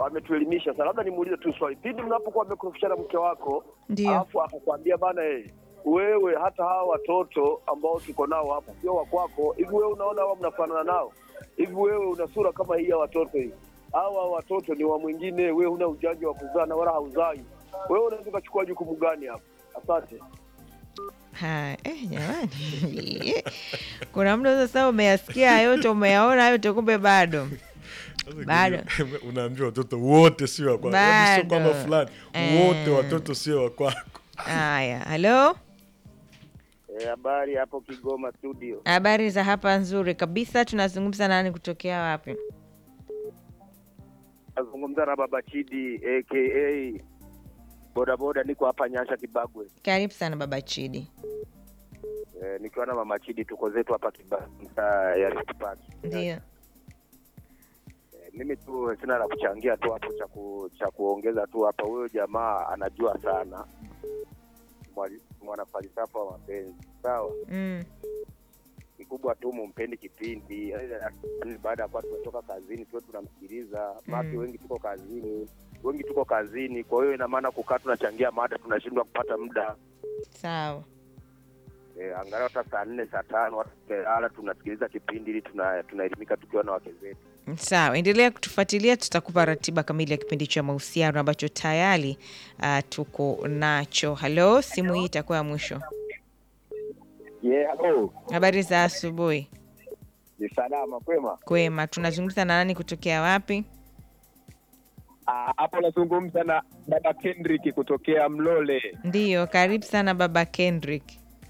ametuelimisha sana. Labda nimuulize tu swali, pindi mnapokuwa mmekorofishana mke wako Ndio. alafu akakwambia bana, eh, wewe hata hawa watoto ambao tuko nao hapa sio wa kwako, hivi wewe unaona hawa mnafanana nao? Hivi wewe una sura kama hii ya watoto hii? Hawa watoto ni wa mwingine, wewe huna ujanja wa kuzaa na wala hauzai. Wewe unaweza ukachukua jukumu gani hapa? Asante. Ha, eh, jamani kuna mtu sasa umeyasikia yote umeyaona yote kumbe bado Bado. unaambia watoto wote sio wa kwako, Yaani sio kwamba Bado. fulani Eh. wote watoto sio wa kwako. haya halo Habari hapo Kigoma studio. habari za hapa nzuri kabisa tunazungumza nani kutokea wapi Nazungumza na Baba Chidi aka bodaboda, niko hapa Nyasha Kibagwe. karibu sana baba chidi E, nikiwa na Mama Chidi, tuko zetu hapa Kibagwe, mtaa ya Rift Park. ndio E, mimi tu sina la kuchangia tu hapo cha ku, cha kuongeza tu hapa. Huyo jamaa anajua sana, Mwali- mwanafalsafa wa mapenzi. Sawa, mm. kikubwa tu mumpendi kipindi, yaani baada ya kuwa tumetoka kazini tuwe tunamsikiliza maki. Mm. Wengi tuko kazini, wengi tuko kazini, kwa hiyo ina maana kukaa tunachangia mada tunashindwa kupata muda sawa e, angalau hata saa nne saa tano watu tumelala tunasikiliza kipindi ili tuna- tunaelimika tukiwa na wake zetu. sawa endelea kutufuatilia tutakupa ratiba kamili ya kipindi cha mahusiano ambacho tayari uh, tuko nacho halo simu hii itakuwa ya mwisho Yeah, hello. habari za asubuhi Ni salama kwema. kwema tunazungumza na nani kutokea wapi Ah, Hapo nazungumza na dada Kendrick kutokea Mlole. ndiyo karibu sana baba kendrick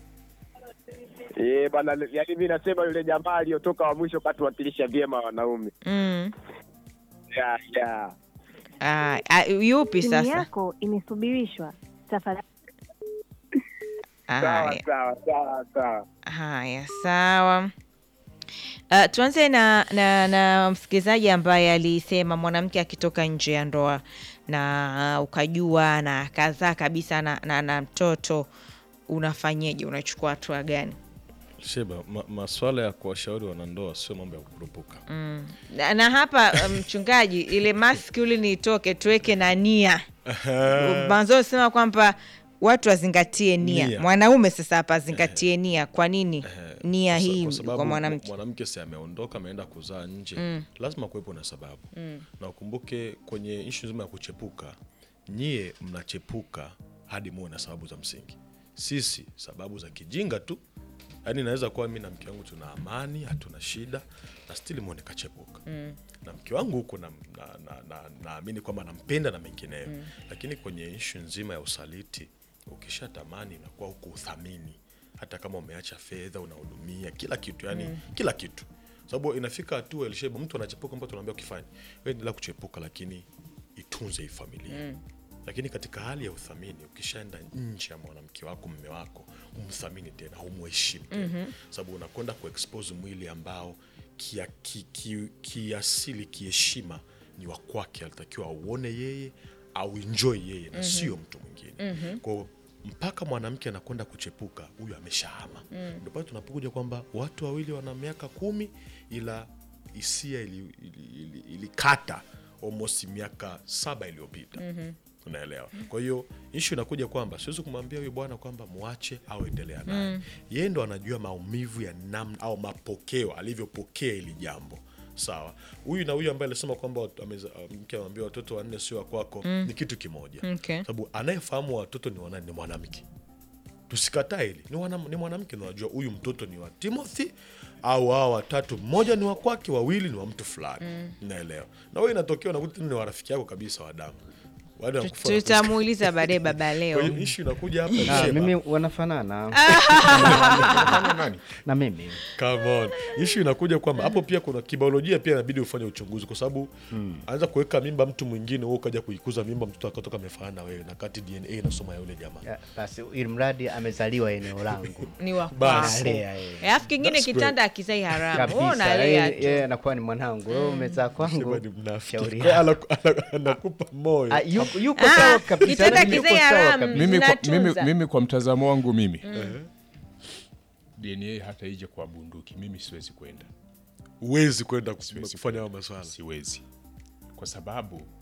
Eh, bana yaani mimi nasema yule jamaa aliyotoka wa mwisho katuwakilisha vyema wanaume. mm. Yeah, yeah. Ah, ah, yupi Simu sasa yako imesubirishwa. Tafadhali Sawa haya sawa sawa sawa. haya sawa Uh, tuanze na, na, na msikilizaji ambaye alisema mwanamke akitoka nje ya ndoa na uh, ukajua na kazaa kabisa na, na, na mtoto unafanyeje unachukua hatua gani Sheba, ma, maswala ya kuwashauri wanandoa sio mambo ya kukurupuka. mm. na, na hapa uh, mchungaji ile maski uli niitoke tuweke na nia mwanzo sema kwamba watu wazingatie nia. Nia. mwanaume sasa hapa azingatie nia kwa nini nia Kwa sa- hii kwa sababu kwa mwanamke mwanamke si ameondoka ameenda kuzaa nje lazima kuwepo na sababu na ukumbuke kwenye ishu nzima ya kuchepuka nyie mnachepuka hadi muwe na sababu za msingi sisi sababu za kijinga tu yaani naweza kuwa mi na mke wangu tuna amani hatuna shida na stili muone kachepuka na mke wangu huko naamini na, na, na, naamini kwamba nampenda na mengineyo lakini kwenye ishu nzima ya usaliti ukishatamani inakuwa huku uthamini hata kama umeacha fedha unahudumia kila kitu yani kila kitu sababu inafika hatua elisheba mtu anachepuka mtu tunaambia ukifanya wewe endelea kuchepuka lakini itunze hii familia lakini katika hali ya uthamini ukishaenda nje ya mwanamke wako mme wako umthamini tena umheshimu tena sababu unakwenda kuexpose mwili ambao kiasili ki, ki, kiasili, kiheshima ni wa kwake alitakiwa auone yeye au enjoy yeye na sio mtu mwingine kwao mpaka mwanamke anakwenda kuchepuka huyu ameshahama ndio pale tunapokuja kwamba watu wawili wana miaka kumi ila hisia ilikata ili, ili, ili ilikata almost miaka saba iliyopita unaelewa kwa hiyo ishu inakuja kwamba siwezi kumwambia huyu bwana kwamba mwache au endelea naye yeye ndo anajua maumivu ya namna au mapokeo alivyopokea hili jambo sawa huyu na huyu ambaye alisema kwamba watu- ameza- mke amwambia watoto wanne sio wa kwako ni kitu kimoja Okay. sababu anayefahamu watoto ni wanani ni mwanamke tusikataa hili ni, wana, ni mwanamke na unajua huyu mtoto ni wa timothy au hawa watatu mmoja ni wa kwake wawili ni wa mtu fulani naelewa na wewe inatokea unakuta tena ni warafiki yako kabisa wa damu Wale wanakufa na tutamuuliza baadaye baba kwa leo hiyo ishu inakuja hapa Ah, Sheba. mimi wanafanana nani? na mimi Come on. Ishu inakuja kwamba hapo pia kuna kibiolojia pia inabidi ufanye uchunguzi kwa sababu anza kuweka mimba mtu mwingine wewe ukaja kuikuza mimba mtoto akatoka amefanana na wewe na kati DNA inasoma ya yule jamaa. Ya, basi ili mradi amezaliwa eneo langu ni wa Basi. kwako Alea, eh. alafu kingine That's great. kitanda akizai haramu Wewe kabisa unalea yeye tu yeye anakuwa ni mwanangu wewe umezaa kwangu Sema ni mnafiki. shauri Kwa hiyo yako. anaku- ana- Anakupa moyo. Ah, yuko yuko Ah, sawa kabisa kitanda yani yuko kizee sawa haramu. kabisa. mimi kwa, mimi, Zinatunza. mimi kwa mtazamo wangu mimi DNA hata ije kwa bunduki mimi siwezi kwenda Huwezi kwenda Siwezi kufanya hayo maswala. siwezi kwa sababu